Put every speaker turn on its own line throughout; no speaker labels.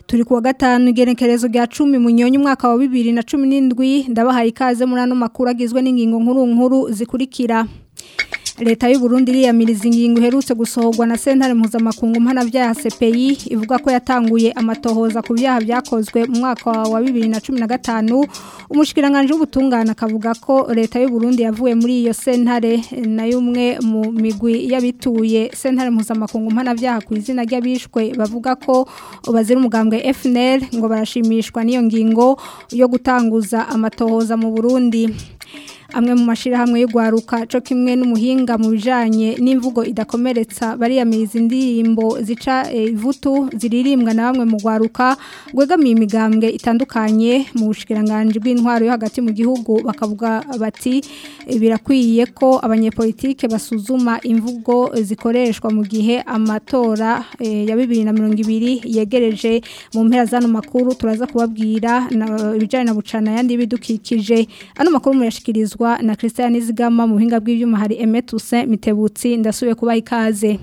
turi kuwa gatanu igenekerezo rya 10 munyonyi umwaka wa 2017 ndabahaye ikaze muri ano makuru agizwe n'ingingo nkuru nkuru zikurikira Leta y'u Burundi iriyamiriza ingingo iherutse gusohorwa na sentare mpuzamakungu mpana bya CPI ivuga ko yatanguye amatohoza ku byaha byakozwe mu mwaka wa 2015 umushikiranganje w'ubutungana akavuga ko leta y'u Burundi yavuye muri iyo sentare na yumwe mu migwi y'abituye sentare mpuzamakungu mpana byaha ku izina ry'abishwe bavuga ko bazira umugambwe FNL ngo barashimishwa n'iyo ngingo yo gutanguza amatohoza mu Burundi amwe mu mashirahamwe y'ugwaruka cyo kimwe n'umuhinga mu bijanye n'imvugo idakomeretsa bariyamiriza indirimbo zica ivutu ziririmbwa na bamwe mu gwaruka gwegamiye imigambwe itandukanye mu bushikiranganje bw'intwaro yo hagati mu gihugu bakavuga bati birakwiye ko abanyepolitike basuzuma imvugo zikoreshwa mu gihe amatora e, ya 2020 yegereje mu mpera zano makuru turaza kubabwira ibijanye na bucana yandi bidukikije ano makuru muyashikirizwa na Christian Nizigama mu buhinga bw'ivyuma hari Emetuse Mitebutsi ndasubiye kubaha ikaze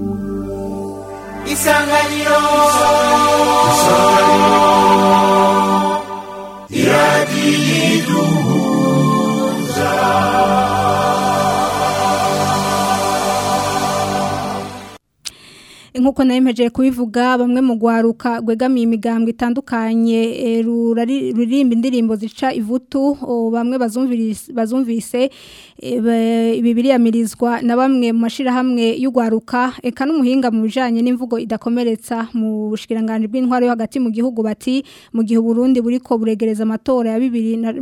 Isanganiro Iradiduza
nkuko nayemeje kubivuga bamwe mu gwaruka gwegamiye imigambwe itandukanye ruririmba indirimbo zica ivutu bamwe bazumvise bibiriyamirizwa na bamwe mu mashirahamwe y'ugwaruka eka n'umuhinga mu bijanye n'imvugo idakomeretsa mu bushikiranganje bw'intwaro yo hagati mu gihugu bati mu gihe Burundi buriko buregereza amatora ya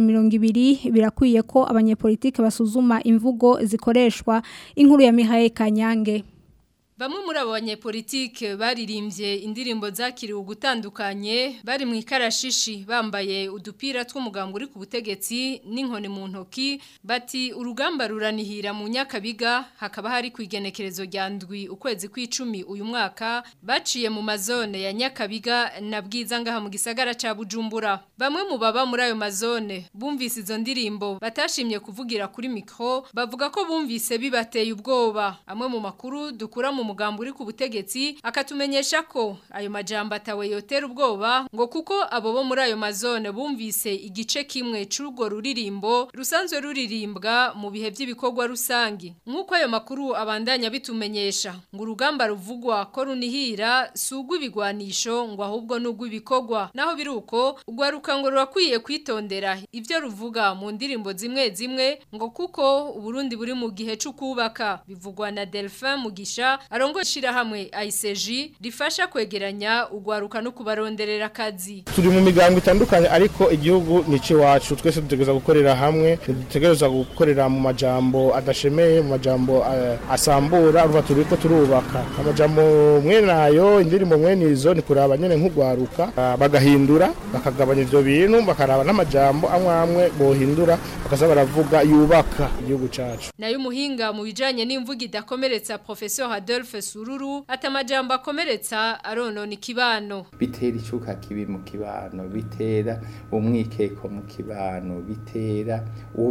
2020 birakwiye ko abanyepolitike basuzuma imvugo zikoreshwa inkuru ya Mihaye Kanyange
Bamwe muri abo banyepolitike baririmbye indirimbo zakiriwe gutandukanye bari mu ikarashishi bambaye udupira tw'umugambwe uri ku butegetsi n'inkoni mu ntoki bati urugamba ruranihira mu nyakabiga hakaba hari ku igenekerezo rya ndwi ukwezi kw'icumi uyu mwaka baciye mu mazone ya nyakabiga na bwiza ngaha mu gisagara ca Bujumbura bamwe mu baba muri ayo mazone bumvise izo ndirimbo batashimye kuvugira kuri mikro bavuga ko bumvise bibateye ubwoba amwe mu makuru dukura mu mugambo uri ku butegetsi akatumenyesha ko ayo majambo atawe yotera ubwoba ngo kuko abo bo muri ayo mazone bumvise igice kimwe c'urwo ruririmbo rusanzwe ruririmbwa mu bihe by'ibikorwa rusangi nk'uko ayo makuru abandanya bitumenyesha ngo urugamba ruvugwa ko runihira sugwa ibigwanisho ngo ahubwo n'ugwa ibikorwa naho biruko ugwaruka ngo rurakwiye kwitondera ivyo ruvuga mu ndirimbo zimwe zimwe ngo kuko uburundi buri mu gihe c'ukubaka bivugwa na Delphin Mugisha arongo shirahamwe ICG rifasha kwegeranya ugwaruka no kubaronderera akazi
turi mu migambo itandukanye ariko igihugu nici wacu twese dutegereza gukorera hamwe dutegereza gukorera mu majambo adashemeye mu majambo uh, asambura uruva turiko turubaka amajambo mwe nayo indirimbo mwe nizo ni kuraba nyene nk'ugwaruka uh, bagahindura bakagabanya ivyo bintu bakaraba n'amajambo amwe amwe bohindura bakaza baravuga yubaka igihugu cacu
nayo umuhinga mu bijanye n'imvugo idakomeretsa professeur Adolphe Sururu atamajambo akomeretsa aronona ikibano
bitera icuka kibi mu kibano bitera umwikeko mu kibano bitera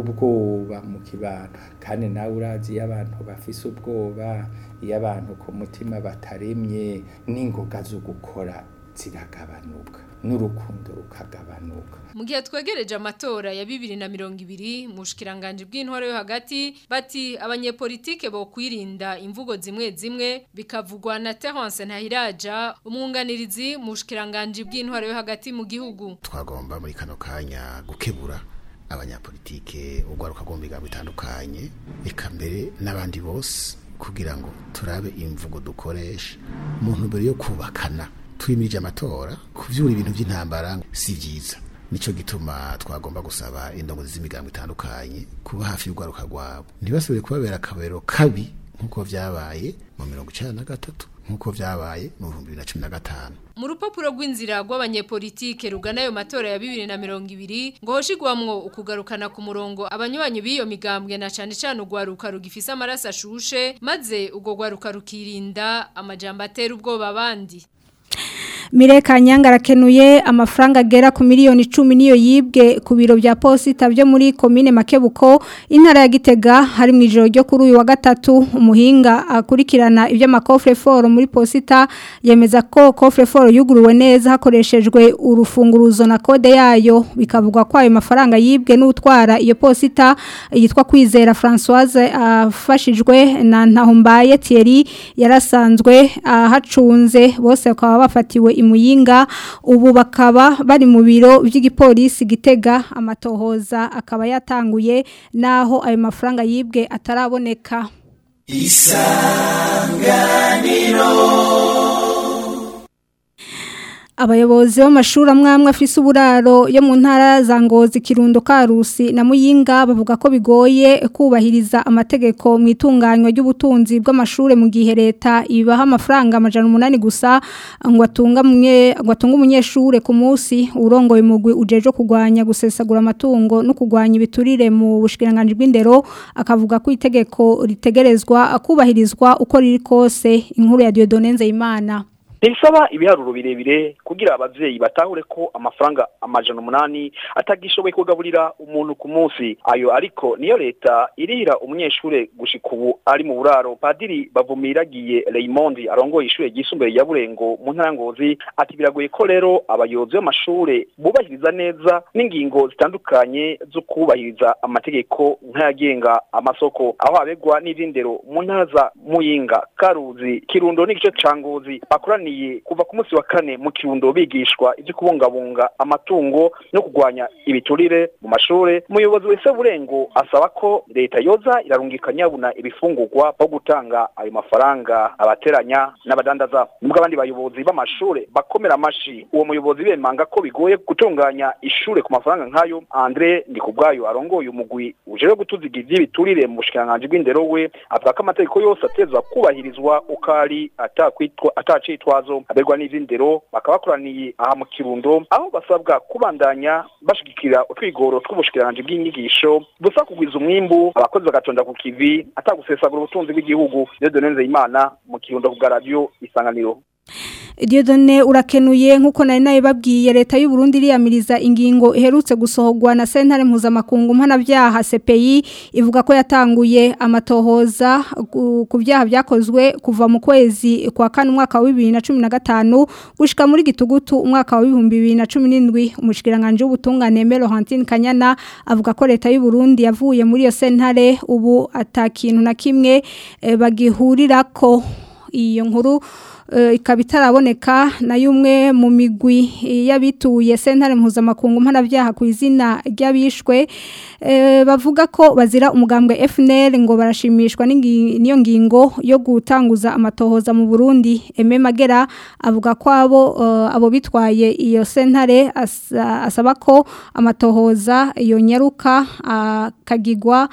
ubwoba mu kibano kandi nawe urazi iyo abantu bafise ubwoba iyo abantu ku mutima bataremye n'ingoga zo gukora ziragabanuka n'urukundo rukagabanuka
mu gihe twegereje amatora ya bibiri na mirongo ibiri mu bushikiranganje bw'intwaro yo hagati bati abanyepolitike bo kwirinda imvugo zimwe zimwe bikavugwa na Terence Ntahiraja umwunganirizi mu bushikiranganje bw'intwaro yo hagati mu gihugu
twagomba muri kano kanya gukebura abanyapolitike ugwaruka gombiga bitandukanye eka mbere n'abandi bose kugira ngo turabe imvugo dukoresha mu ntumbero yo kubakana twimirije amatora kuvyura ibintu by'intambara si byiza nico gituma twagomba gusaba indongozi z'imigambo itandukanye kuba hafi y'urwaruka rwabo ntibasubire kubabera akabero kabi nk'uko vyabaye mu mirongo icenda na gatatu nk'uko vyabaye mu bihumbi bibiri na cumi na gatanu
mu rupapuro rw'inzira rw'abanyepolitike rugana ayo matora ya bibiri na mirongo ibiri ngo hoshigwamwo ukugarukana ku murongo abanywanyi b'iyo migambwe na cane cane urwaruka rugifise amaraso ashushe maze urwo rwaruka rukirinda amajambo atera ubwoba abandi
Mireka Nyanga arakenuye amafaranga agera ku miliyoni 10 niyo yibwe ku biro bya posita byo muri commune Makebuko intara ya Gitega hari mu ijoro ryo kuri uyu wa gatatu umuhinga akurikirana ibyo makofre foro muri posita yemeza ko kofre foro yuguruwe neza hakoreshejwe urufunguruzo na kode yayo bikavugwa ko ayo mafaranga yibwe n'utwara iyo posita yitwa kwizera Françoise afashijwe na Ntahombaye Thierry yarasanzwe ahacunze bose bakaba bafatiwe imuyinga ubu bakaba bari mu biro by'igipolisi gitega amatohoza akaba yatanguye naho ayo mafaranga yibwe ataraboneka Abayobozi b'amashuri amwamwe afise uburaro yo mu ntara za Ngozi Kirundo Karusi na Muyinga bavuga ko bigoye kubahiriza amategeko mu itunganywa ry'ubutunzi bw'amashure mu gihe leta ibaha amafaranga amajana umunani gusa ngo atunga mwe ngo atunga umunyeshure ku munsi urongoye mugwi ujeje kugwanya gusesagura amatungo no kugwanya ibiturire mu bushikiranganje bw'indero akavuga ko itegeko ritegerezwa kubahirizwa uko riri kose inkuru ya Dieudonne Nzeyimana
Ntibisaba ibiharuro birebire kugira abavyeyi batahure ko amafaranga amajana umunani atagishoboye kugaburira umuntu ku munsi ayo ariko niyo leta irira umunyeshure gushika ubu ari mu buraro padiri bavumiragiye Raymond arongoye ishure ryisumbuye ya Burengo mu ntara Ngozi ati biragoye ko rero abayobozi b'amashure bubahiriza neza n'ingingo zitandukanye zo kubahiriza amategeko nk'ayagenga amasoko aho abegwa n'izindero mu ntara za Muyinga Karuzi Kirundo n'igice ca Ngozi bakoraniye kuva ku munsi wa kane mu kirundo bigishwa ibyo kubungabunga amatungo no kurwanya ibiturire mu mashure umuyobozi wese burengo asaba ko leta yoza irarungika nyabuna ibifungurwa bwo gutanga ayo mafaranga abateranya n'abadandaza nubwo abandi bayobozi b'amashure bakomera amashi uwo muyobozi bemanga ko bigoye gutunganya ishure ku mafaranga nk'ayo Andre Ndikubwayo arongoye umugwi uje gutuziga ivy'ibiturire mu bushikiranganje bw'indero we avuga ko amategeko yose atezwa kubahirizwa ukari atakwitwa atacitwa ibibazo aberwa n'izindero bakaba bakoraniye aha mu kirundo aho basabwa kubandanya bashigikira utwigoro tw'ubushikiranganje bw'inyigisho busa kugwiza umwimbu abakozi bagatonda ku kivi atagusesagura ubutunzi bw'igihugu rero donenze imana mu kirundo ku radio isanganiro
Diodone urakenuye nkuko nari nayo babwiye leta y'u Burundi iriyamiriza ingingo iherutse gusohogwa na sentare mpuzamakungu mpanavyaha CPI ivuga ko yatanguye amatohoza ku byaha byakozwe kuva mu kwezi kwa kane umwaka wa 2015 gushika muri gitugutu umwaka wa 2017 umushikiranganje w'ubutungane Melo Hantine Kanyana avuga ko leta y'u Burundi yavuye muri iyo sentare ubu atakintu na kimwe e, bagihurirako iyo nkuru ikaba itaraboneka na y'umwe mu migwi y'abituye sentare mpuzamakungu mpanabyaha ku izina ry'abishwe bavuga ko bazira umugambwe FNL ngo barashimishwa n'iyo ngingo yo gutanguza amatohoza mu Burundi Eme Magera avuga ko abo abo bitwaye iyo sentare asaba ko amatohoza iyo nyaruka akagigwa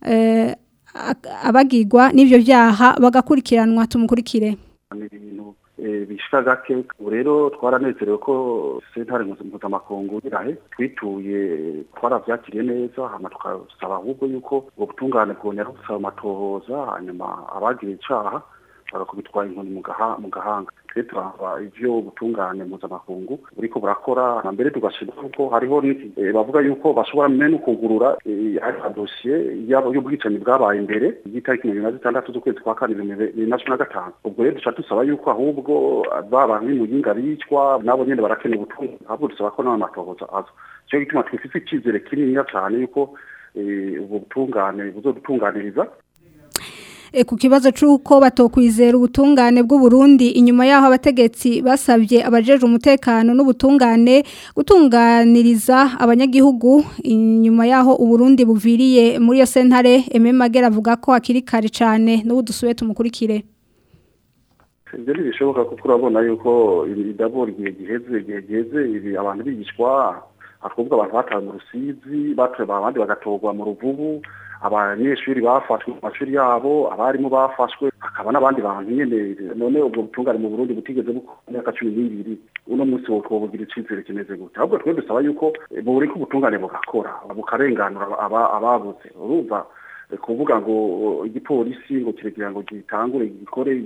abagigwa n'ibyo byaha bagakurikiranwa tumukurikire
ibintu bishika gake ubu rero twaranezerewe ko sentare mpuzamakungu irahe twituye twaravyakiriye neza hama tukasaba ahubwo yuko ubwo butungane bwongera gusaba amatohoza hanyuma abagira icaha bagakubitwa inkoni mu gahanga twe turaba ivyo ubutungane mpuzamakungu buriko burakora na mbere tugashira kuko hariho bavuga yuko bashobora mene kugurura dosiye y'ubwicanyi bwabaye imbere y'itariki mirongo ine na zitandatu z'ukwezi kwa kane bibiri na cumi na gatanu ubwo rero duca dusaba yuko ahubwo ba bantu b'imuyinga bicwa nabo nyene barakeneye ubutungane ahubwo dusaba ko n'ayo matohoza aza nico gituma twifise icizere kininiya cane yuko ubwo butungane buzodutunganiriza
ku kibazo cy'uko batokwizera ubutungane bw'u Burundi inyuma yaho abategetsi basabye abajeje umutekano n'ubutungane gutunganiriza abanyagihugu inyuma yaho u Burundi buviriye muri iyo sentare Eme Magera avuga ko akiri kare cyane n'ubu dusubiye tumukurikire
ibyo ntibishoboka kuko urabona yuko idabura igihe giheze igihe giheze ibi abantu bigishwa ahubwo abantu batawe mu rusizi batoye abandi bagatorwa mu ruvubu abanyeshuri bafashwe mu mashuri yabo abarimu bafashwe hakaba n'abandi bantu nyene none ubwo butungane mu Burundi butigeze bukora imyaka cumi n'ibiri uno munsi wo bugira icizere kimeze gute ahubwo twe dusaba yuko buri ko ubutungane bugakora bukarenganura ababuze urumva kuvuga ngo igipolisi ngo kiregira ngo gitangure gikore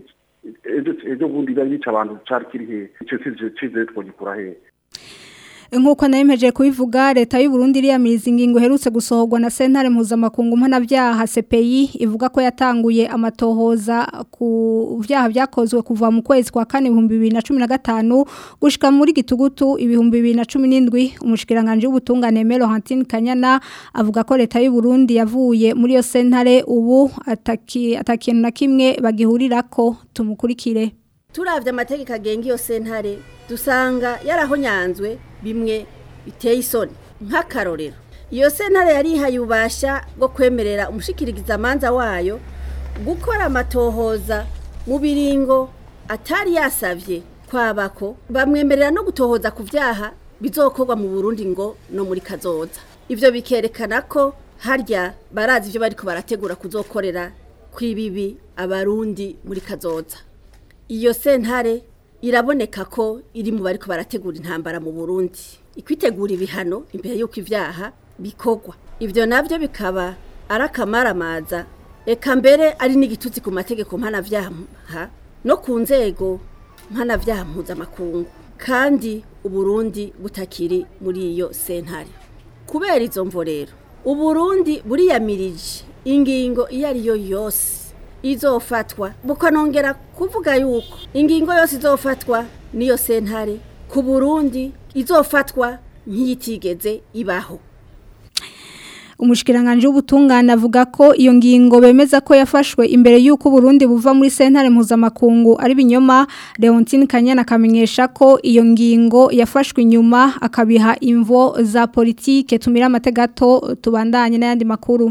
ejo bundi bari bica abantu cari kiri hehe ico cizere twogikura hehe
Nkuko nayemeje kubivuga leta y'u Burundi iriyamiriza ingingo herutse gusohorwa na sentare mpuzamakungu mpanavyaha CPI ivuga ko yatanguye amatohoza ku vyaha vyakozwe kuva mu kwezi kwa kane 2015 gushika muri gitugutu ibihumbi 2017 umushikiranganje w'ubutungane Melo Hantine Kanyana avuga ko leta y'u Burundi yavuye muri yo sentare ubu ataki atakintu na kimwe bagihurirako tumukurikire
turavye amategeko agenga iyo sentare dusanga yarahonyanzwe bimwe biteye isoni nk'akarorero iyo sentare yarihaye ububasha bwo kwemerera umushikiriza amanza wayo gukora amatohoza mu biringo atari yasavye kwabako bamwemerera no gutohoza ku vyaha bizokorwa mu Burundi ngo no muri kazoza ivyo bikerekana ko harya barazi ivyo bariko barategura kuzokorera kwibibi abarundi muri kazoza iyo sentare iraboneka ko iri mu bariko barategura intambara mu Burundi ikwitegura ibihano imbere y'uko ivyaha bikorwa ivyo navyo bikaba arakamaramaza eka mbere ari n'igitutsi ku mategeko mpanavyaha no ku nzego mpanavyaha mpuzamakungu kandi uburundi butakiri muri iyo sentare kubera izo mvo rero uburundi buriyamirije ingingo iyo ari yo yose izofatwa bukanongera kuvuga yuko ingingo yose izofatwa niyo sentare ku Burundi izofatwa nkiyitigeze ibaho
umushikiranganje w'ubutungane avuga ko iyo ngingo bemeza ko yafashwe imbere y'uko Burundi buva muri sentare mpuzamakungu ari binyoma Leontine Kanyana akamenyesha ko iyo ngingo yafashwe inyuma akabiha imvo za politike tumira amategato tubandanye n'ayandi makuru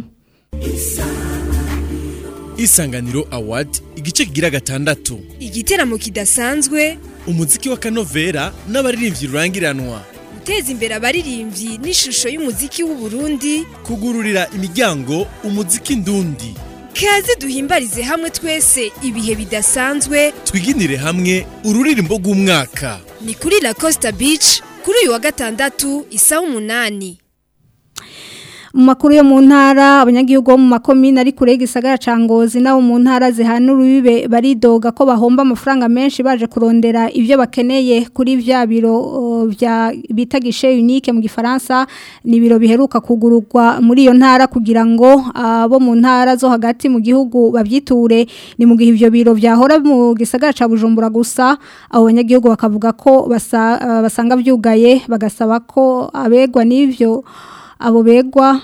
Isanganiro Award igice kigira gatandatu
igiteramo kidasanzwe
umuziki wa kanovera n'abaririmbyi rurangiranwa
guteza imbere abaririmbyi n'ishusho y'umuziki w'u Burundi
kugururira imiryango umuziki ndundi
kaze duhimbarize hamwe twese ibihe bidasanzwe
twiginire hamwe ururirimbo rw'umwaka
ni kuri La Costa Beach kuri uyu wa gatandatu isaha umunani
mu makuru yo mu ntara abanyagihugu bo mu makomine ari kure y'igisagara ca Ngozi nabo mu ntara zihana urubibe baridoga ko bahomba amafaranga menshi baje kurondera ivyo bakeneye kuri vya biro uh, vya bita guichet unique mu gifaransa ni biro biheruka kugururwa muri iyo ntara kugira ngo abo uh, mu ntara zo hagati mu gihugu babyiture ni mu gihe ivyo biro vyahora mu gisagara ca Bujumbura gusa abo banyagihugu bakavuga ko basa, uh, basanga vyugaye bagasaba ko abegwa n'ivyo abo begwa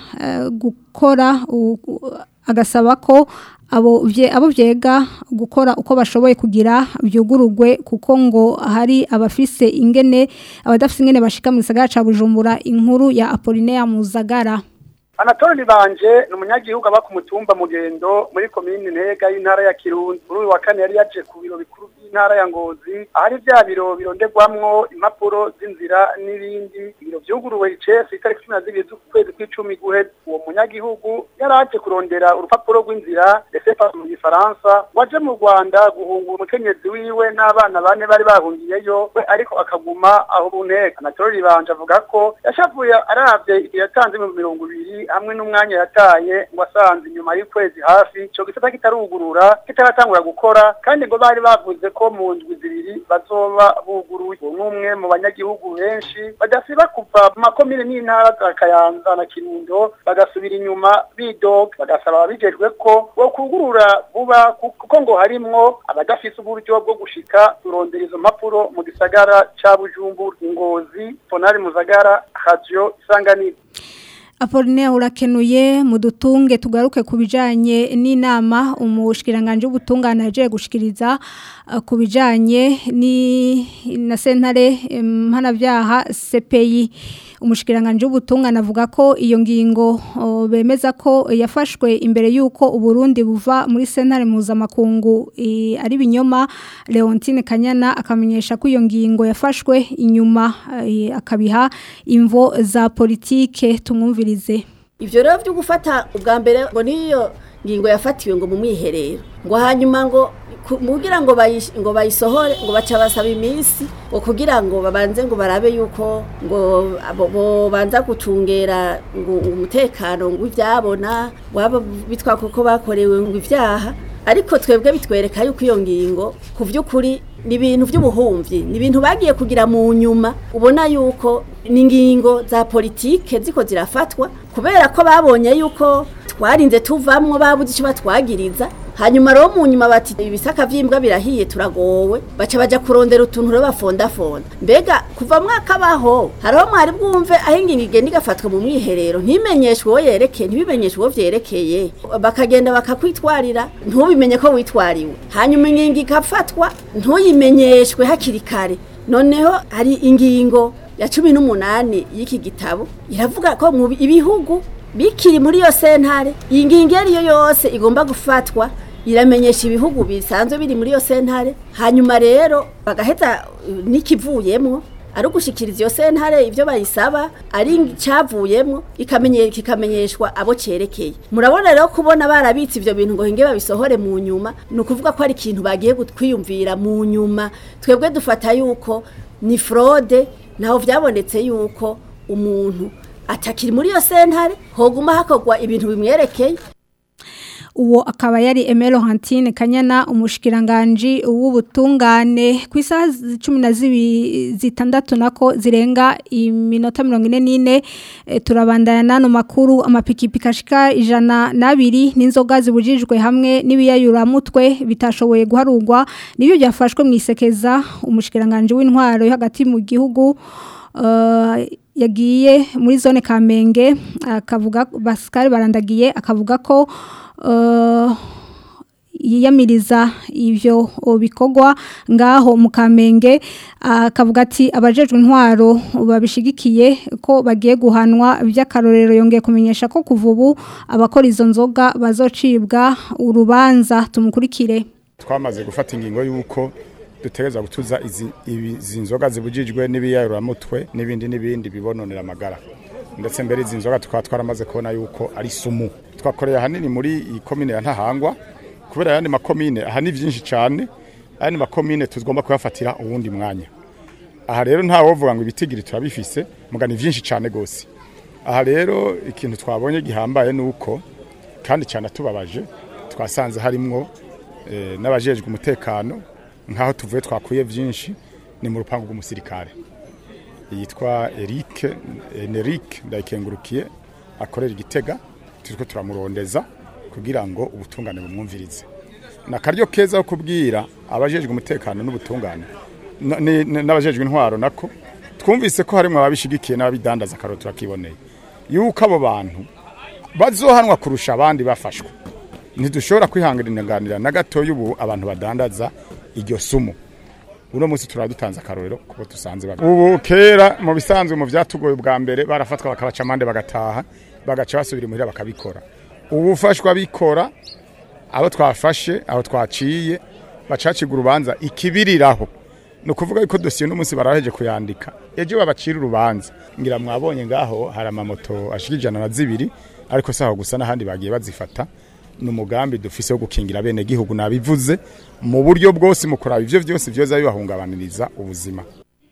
gukora agasaba ko abo abo byega gukora uko bashoboye kugira byugurugwe kuko ngo hari abafise ingene abadafise ingene bashika mu gisagara ca Bujumbura inkuru ya Apollinaire Muzagara
Anatole banje ni umunyagihugu aba ku mutumba mugendo muri komine ntega y'intara ya Kirundi muri uyu wa kane yari yaje ku biro bikuru by'intara ya Ngozi ahari bya biro bironderwamwo impapuro z'inzira n'ibindi ibiro vyuguruwe icese itariki cumi na zibiri z'ukwezi kw'icumi guheze uwo munyagihugu yari aje kurondera urupapuro rw'inzira resepa mu gifaransa waje mu Rwanda guhungura umukenyezi wiwe n'abana bane bari bahungiyeyo we ariko akaguma aho buntega Anatole banje avuga ko yashavuye aravye yatanze mu mirongo ibiri hamwe n'umwanya yataye ngo asanze inyuma y'ukwezi hafi ico gisata kitarugurura kitaratangura gukora kandi ngo bari bavuze ko mu ndwi zibiri bazoba buguruye n'umwe mu banyagihugu benshi badasiba kuva mu makomine n'intara za Kayanza na Kirundo bagasubira inyuma bidoga bagasaba ababijejwe ko bo kugurura vuba kuko ngo harimwo abadafise uburyo bwo gushika kurondera izo mpapuro mu gisagara ca Bujumbura Ngozi Ponari Muzagara Radio Isanganiro
Apoline urakenuye mu dutunge tugaruke ku bijanye n'inama umushikiranganje w'ubutungane aje gushikiriza uh, ku bijanye ni na sentare mpanavyaha CPI umushikiranganje w'ubutungane avuga ko iyo ngingo uh, bemeza ko yafashwe imbere yuko uburundi buva muri sentare mpuzamakungu ari binyoma Leontine Kanyana akamenyesha ko iyo ngingo yafashwe inyuma uh, akabiha imvo za politike tumwumvira
ibyo rero byo gufata ubwa mbere ngo niyo ngingo yafatiwe ngo mu mwiherero ngo hanyuma ngo kugira ngo ngo bayisohore ngo baca basaba iminsi ngo kugira ngo babanze ngo barabe yuko ngo banza gucungera ngo umutekano ngo ibyabona waba bitwa kuko bakorewe ngo ibyaha ariko twebwe bitwereka yuko iyo ngingo ku by'ukuri ni ibintu by'ubuhumyi ni ibintu bagiye kugira mu nyuma ubona yuko ni ingingo za politike ziko zirafatwa kubera ko babonye yuko twarinze tuvamwo babuze icyo batwagiriza hanyuma rero mu nyuma bati ibisaka vy'imbwa birahiye turagowe baca baja kurondera utuntu rero bafondafonda mbega kuva mwaka baho hariho mwari bwumve aho ingingo igenda igafatwa mu mwiherero ntimenyeshwe uwo yerekeye ntibimenyeshwe uwo vyerekeye bakagenda bakakwitwarira ntubimenye ko witwariwe hanyuma ingingo igafatwa ntuyimenyeshwe hakiri kare noneho hari ingingo ya cumi n'umunani y'iki gitabo iravuga ko mu ibihugu bikiri muri iyo sentare iyi ngingo iyo ariyo yose igomba gufatwa iramenyesha ibihugu bisanzwe biri muri iyo sentare hanyuma rero bagaheza n'ikivuyemo ari ugushikiriza iyo sentare ibyo bayisaba ari icyavuyemo kikamenyeshwa abo cyerekeye murabona rero kubona barabitse ibyo bintu ngo hinge babisohore mu nyuma ni ukuvuga ko ari ikintu bagiye kwiyumvira mu nyuma twebwe dufata yuko ni fraude ntaho byabonetse yuko umuntu atakiri muri iyo sentare hoguma hakorwa ibintu bimwerekeye
uwo akaba yari Emelo Hantine Kanyana umushikiranganje w'ubutungane ku isaha 12 nako zirenga iminota 44 e, turabandana nano makuru amapikipiki ashika ijana nabiri n'inzoga zibujijwe hamwe n'ibiyayura mutwe bitashoboye guharurwa nibyo byafashwe mu isekeza umushikiranganje w'intwaro yo hagati mu gihugu uh, yagiye muri zone Kamenge akavuga Pascal barandagiye akavuga ko yiyamiriza ibyo bikorwa ngaho mu kamenge akavuga ati abajejwe intwaro babishigikiye ko bagiye guhanwa by'akarorero yongeye kumenyesha ko kuva ubu abakora izo nzoga bazocibwa urubanza tumukurikire
twamaze gufata ingingo y'uko dutegereza gutuza izi nzoga zibujijwe n'ibiyayuramutwe n'ibindi n'ibindi bibononera amagara ndetse mbere izi nzoga tukaba twaramaze kubona yuko ari sumu twakoreye ahanini muri iyi komine ya ntahangwa kubera ayandi makomine aha ni byinshi cyane ayandi makomine tugomba kuyafatira uwundi mwanya aha rero nta wovuga ngo ibitigiri turabifise muga ni byinshi cyane rwose aha rero ikintu twabonye gihambaye ni uko kandi cyane tubabaje twasanze harimwo n'abajejwe umutekano nk'aho tuvuye twakuye byinshi ni mu rupangu rw'umusirikare yitwa Eric Eneric ndayikengurukiye akorera igitega turiko turamurondeza kugira ngo ubutungane bumwumvirize nakaryo keza ko kubwira abajejwe umutekano n'ubutungane n'abajejwe intwaro nako twumvise ko harimo ababishigikiye n'ababidandaza karo turakiboneye yuko abo bantu bazohanwa kurusha abandi bafashwe ntidushobora kwihanganira na gato y'ubu abantu badandaza iryo sumu uno munsi turadutanze akarorero kuko dusanze ubu kera mu bisanzwe mu byatugoye bwa mbere barafatwa bakabaca amande bagataha bagaca basubira imuhira bakabikora ubu ufashwa bikora abo twafashe abo twaciye bacacigwa urubanza ikibiriraho ni ukuvuga yuko dosiye n'umunsi baraheje kuyandika ejo babacira urubanza ngira mwabonye ngaho hari amamoto ashika ijana na zibiri ariko saho gusa n'ahandi bagiye bazifata ni umugambi dufise wo gukingira bene gihugu nabivuze mu buryo bwose mu kuraba ivyo vyose vyoza bibahungabaniriza ubuzima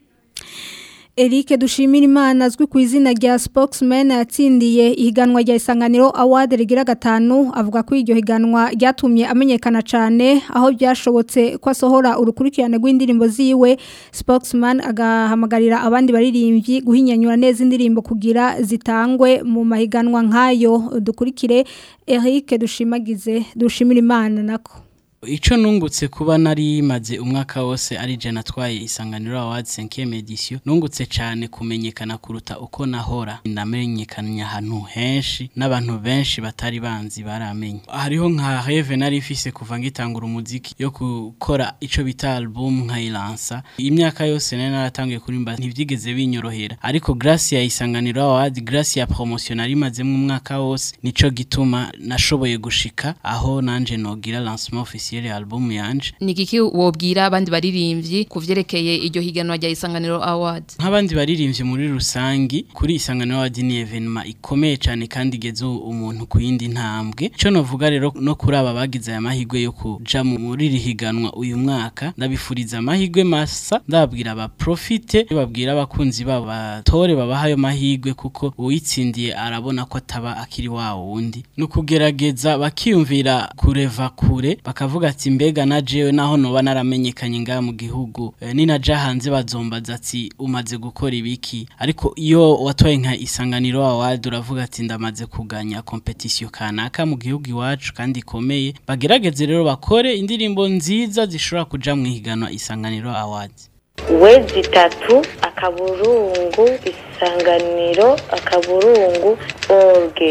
Eric dushimira imana azwi ku izina rya spokesman yatsindiye ihiganwa rya isanganiro award rigira gatanu avuga ko iryo higanwa ryatumye amenyekana cyane aho byashobotse ko asohora urukurikirane rw'indirimbo ziwe spokesman agahamagarira abandi baririmbyi guhinyanyura neza indirimbo kugira zitangwe mu mahiganwa nk'ayo dukurikire Eric dushimagize dushimira imana nako
Ico nungutse kuba nari maze umwaka wose ari je natwaye isanganiro awards 5e edition nungutse cyane kumenyekana kuruta uko nahora ndamenyekanya ahantu henshi n'abantu benshi batari banzi baramenye hariho nka Reve nari ifise kuva ngitangura umuziki yo gukora ico bita album nkayilansa imyaka yose nari naratangiye kurimba ntivyigeze binyorohera ariko grace ya isanganiro awards grace ya promotion nari maze mu mwaka wose nico gituma nashoboye gushika aho nanje nogira lancement officiel officiel album yanje
ni kiki wobwira abandi baririmbyi kuvyerekeye iryo higanwa rya Isanganiro Award
nk'abandi baririmbye muri rusangi kuri isanganiro award ni evenement ikomeye cyane kandi igeze umuntu ku yindi ntambwe cyo novuga rero no kuri aba bagize aya mahirwe yo kuja muri iri higanwa uyu mwaka ndabifuriza amahirwe masa ndababwira aba profite babwira abakunzi babo batore babaha ayo mahirwe kuko uwitsindiye arabona ko ataba akiri wa wundi ni ukugerageza bakiyumvira kureva kure bakavuga ati mbega na jewe naho noba naramenyekanye ngaha mu gihugu e, ninaja hanze bazombaza ati umaze gukora ibiki ariko iyo watoye nka isanganiro award uravuga ati ndamaze kuganya competition kanaka mu gihugu iwacu kandi ikomeye bagerageze rero bakore indirimbo nziza zishobora kuja mu higanwa isanganiro award
wezi itatu akaburungu isanganiro akaburungu orge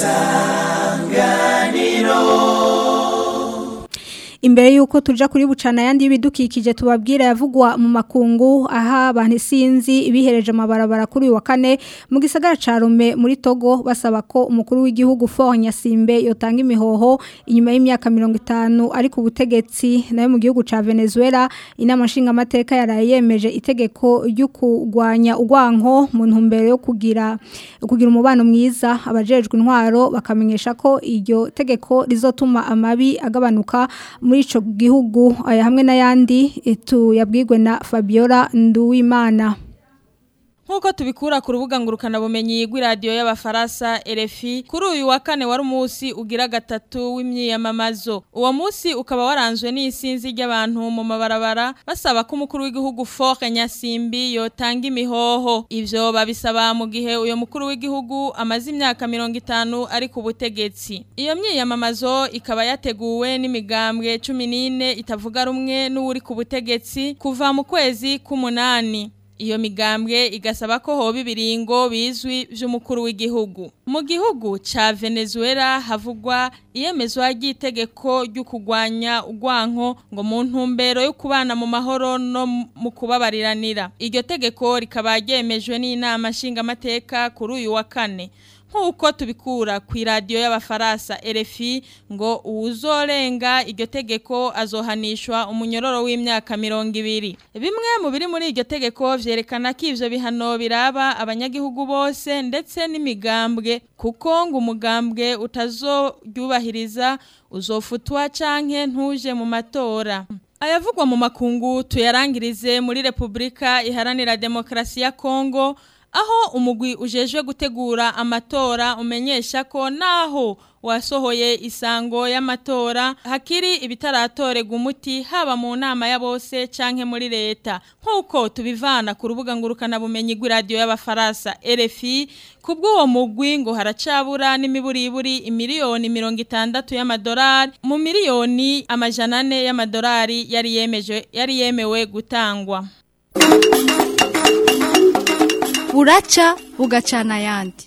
imbere yuko tuja kuri bucana yandi y'ibidukikije tubabwira yavugwa mu makungu aha abantu isinzi bihereje amabarabara kuri uyu wa kane mu gisagara ca Rome muri Togo basaba ko umukuru w'igihugu Faure Nyasimbe yotanga imihoho inyuma y'imyaka 50 ari ku butegetsi nayo mu gihugu ca Venezuela inama nshinga amateka yaraye yemeje itegeko ryo kugwanya ugwanko mu ntumbero yo kugira kugira umubano mwiza abajejwe intwaro bakamenyesha ko iryo tegeko rizotuma amabi agabanuka muri ico gihugu aya hamwe n'ayandi etu yabwirwe na Fabiola Nduwimana
Nkuko tubikura ku rubuga ngurukana bumenyi rw'iradiyo y'abafaransa RFI kuri uyu wa kane wari umunsi ugira gatatu w'imyiyamamazo uwo munsi ukaba waranzwe n'isinzi ry'abantu mu mabarabara basaba ko umukuru w'igihugu Faure Nyasimbi yotanga imihoho ivyo babisaba mu gihe uyo mukuru w'igihugu amaze imyaka mirongo itanu ari ku butegetsi iyo myiyamamazo ikaba yateguwe n'imigambwe cumi n'ine itavuga rumwe n'uri ku butegetsi kuva mu kwezi k'umunani iyo migambwe igasaba ko hoba ibiringo bizwi vy'umukuru w'igihugu mu gihugu ca Venezuela havugwa iyemezwa ry'itegeko ryo kugwanya ugwanko ngo mu ntumbero yo kubana mu mahoro no mu kubabariranira iryo tegeko rikaba ryemejwe n'inama nshingamateka kuri uyu wa kane nk'uko tubikura ku iradiyo y'abafaransa RFI ngo uwuzorenga iryo tegeko azohanishwa umunyororo w'imyaka mirongo ibiri bimwe mu biri muri iryo tegeko vyerekana ko ivyo bihano biraba abanyagihugu bose ndetse n'imigambwe kuko ngo umugambwe utazoryubahiriza uzofutwa canke ntuje mu matora ayavugwa mu makungu tuyarangirize muri Republika iharanira demokrasi ya Kongo aho umugwi ujejwe gutegura amatora umenyesha ko naho wasohoye isango y'amatora hakiri ibitaratorega umuti haba mu nama ya bose canke muri leta nk'uko tubivana ku rubuga ngurukana bumenyi rw'iradiyo y'abafaransa RFI kubw'uwo mugwi ngo haracabura n'imiburiburi imiliyoni mirongo itandatu y'amadolari mu miliyoni amajana ane y'amadolari yari yemeje yari yemewe gutangwa
buraca bugacana ayandi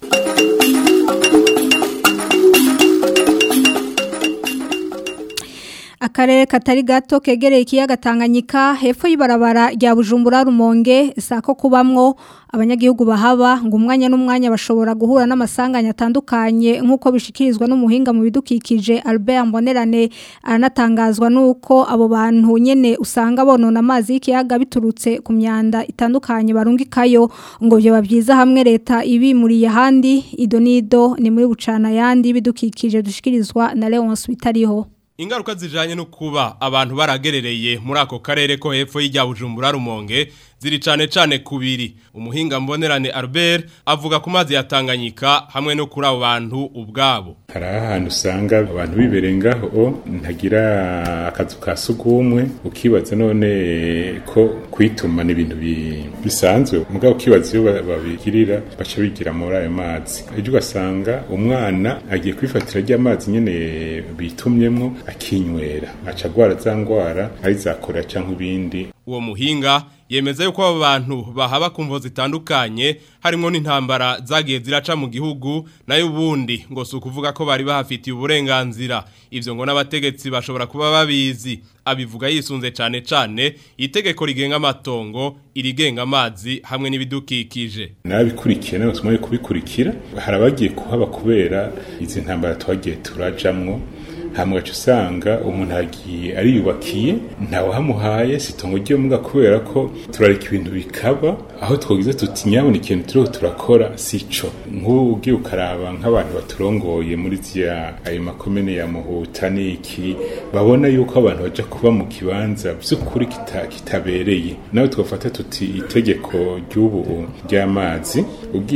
akarere katari gato kegereye ikiyaga Tanganyika hepfo y'ibarabara rya Bujumbura Rumonge sako kubamwo abanyagihugu bahaba ngo umwanya n'umwanya bashobora guhura n'amasanganya atandukanye nk'uko bishikirizwa n'umuhinga mu bidukikije Albert Mbonerane aranatangazwa nuko abo bantu nyene usanga bonona amazi y'ikiyaga biturutse ku myanda itandukanye barungikayo ngo byo babyiza hamwe leta ibimuriye handi idonido ni muri bucana yandi bidukikije dushikirizwa na Leonce Bitariho
Ingaruka zijanye no kuba abantu baragerereye muri ako karere ko hepfo y'ijya Bujumbura Rumonge ziri cane cane kubiri umuhinga mbonerane Albert avuga ku mazi yatanganyika hamwe no kuri abo bantu ubwabo
hari ahantu usanga abantu biberengaho ntagira akazu ka sugumwe ukibaza none ko kwituma ni ibintu bisanzwe mugabo ukibaza iyo babigirira baca bigira muri ayo mazi ejo ugasanga umwana agiye kwifatira ry'amazi nyene bitumyemwo akinywera aca agwara za ngwara ari za korera cyangwa ibindi
uwo muhinga yemeza yuko abo bantu bahaba ku mvo zitandukanye harimo n'intambara zagiye ziraca mu gihugu nayo ubundi ngo si ukuvuga ko bari bahafitiye uburenganzira ibyo ngo n'abategetsi bashobora kuba babizi abivuga yisunze cyane cyane itegeko rigenga amatongo irigenga amazi hamwe n'ibidukikije
nabikurikiye n'abasoma yo kubikurikira hari abagiye kuhaba kubera izi ntambara twagiye turajamwo hama ugaca usanga umuntu agiye ariyubakiye ntawahamuhaye si itongo ry'umuga kubera ko turareka ibintu bikaba aho twagize tuti nyabona ikintu turiho turakora si co nk'ubu ugiye ukaraba nk'abantu baturongoye muri zya ayo makomene ya muhuta n'iki babona yuko abantu baja kuba mu kibanza vy'ukuri kita- kitabereye nawe twafata tuti itegeko ry'ubu ry'amazi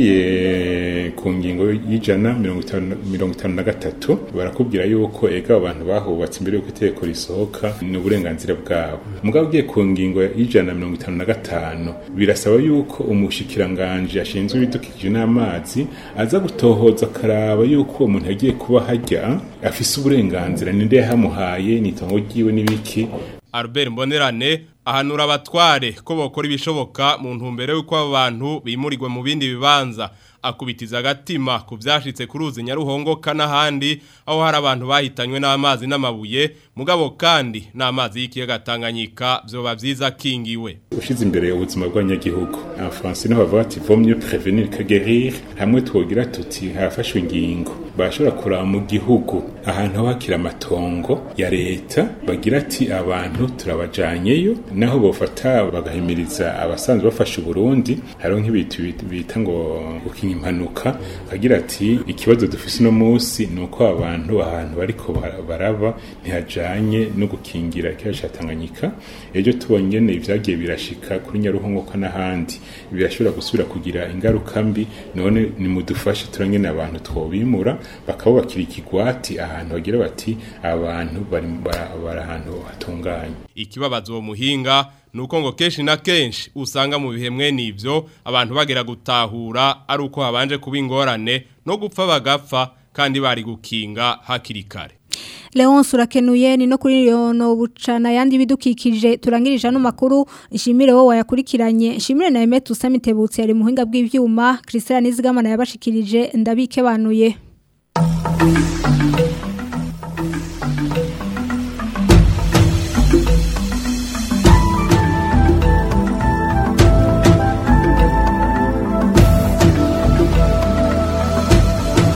ugiye ku ngingo y'ijana mirongo itanu mirongo itanu na gatatu barakubwira yuko ega abo bantu bahubatse imbere y'uko itegeko risohoka ni uburenganzira bwabo mugabo ugiye ku ngingo y'ijana mirongo itanu na gatanu birasaba yuko umushikiranganje ashinzwe ibidukikije n'amazi aza gutohoza akaraba yuko uwo muntu yagiye kuba hajya afise uburenganzira ninde yahamuhaye ni itongo ryiwe n'ibiki
Albert Mbonerane ahanura abatware ko bokora ibishoboka mu ntumbero y'uko abo bantu bimurirwe mu bindi bibanza akubitiza agatima ku byashitse ku ruzi Nyaruhongo kanahandi aho hari abantu bahitanywe n'amazi n'amabuye mugabo kandi n'amazi y'ikiyaga Tanganyika byoba byiza kingiwe
ushize imbere ubuzima bw'abanyagihugu abafaransa niho bavuga ati vaut mieux prévenir que guérir hamwe twogira tuti harafashwe ingingo bashobora kuraba mu gihugu ahantu hakira amatongo ya leta bagira ati abantu turabajanyeyo naho bofata bagahimiriza abasanzwe bafasha Burundi hariho nk'ibitu bita ngo gukinya impanuka agira ati ikibazo dufise no munsi ni uko abantu ahantu bariko bara- baraba ntihajanye no gukingira ikiyaga ca Tanganyika ejo tubonyene ivyagiye birashika kuri Nyaruhongo ko n'ahandi birashobora gusubira kugira ingaruka mbi none nimudufashe turangene abantu twobimura bakabubakira ikigwati ahantu bagira bati abantu bari bara- bari ahantu hatunganye
ikibabaza uwo muhinga nuko ngo kenshi na kenshi usanga mu bihe mwene ivyo abantu bagera gutahura ari uko habanje kuba ingorane no gupfa bagapfa kandi bari gukinga hakiri kare
Leonce urakenuye ni no kuri yono bucana yandi bidukikije turangirije no makuru ishimire wowe wayakurikiranye ishimire na Emet Usamitebutse yari muhinga bw'ivyuma Christian Nizigamana yabashikirije ndabike banuye